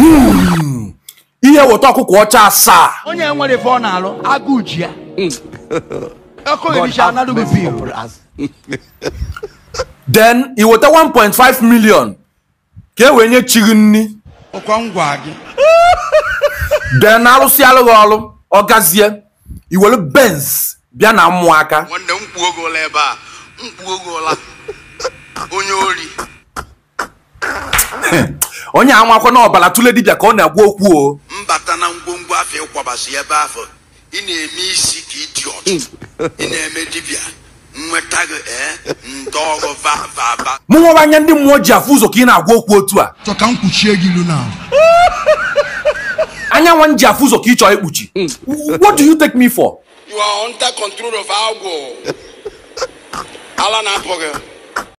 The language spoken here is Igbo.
ihe weta ọkụkọ ọcha asaa onye nwere ife ọ na-alụ agụụ ji ya ọkụ ericha anadụghị bil then i weta 1.5 million ka e wee nye chi gị nni ọkwa ngwa gị then arụsị alụghị ọrụ ọ gazie iwere benz bịa na mmụ aka nwanne m kpuo gị ụla ebe a m kpuo gị ụla onye ori onye amakwa na ọbara tụle dibịa ka ọ na-agwa okwu o mbata na ngwongwo afọ ịkwabasị ebe afọ ị na-eme isi ka ịdị ọtụ ị na-eme dibịa nweta gị ee ndị ọrụ va va va mụ nwere anya ndị mmụọ ji afụ ụzọ ka ị na-agwa okwu otu a chọ ka m kpuchie gị ilu na anya nwa m ji afụ ụzọ ka ị chọọ ikpuchi what do you take me for you are under control of agwọ ala na-apụ gị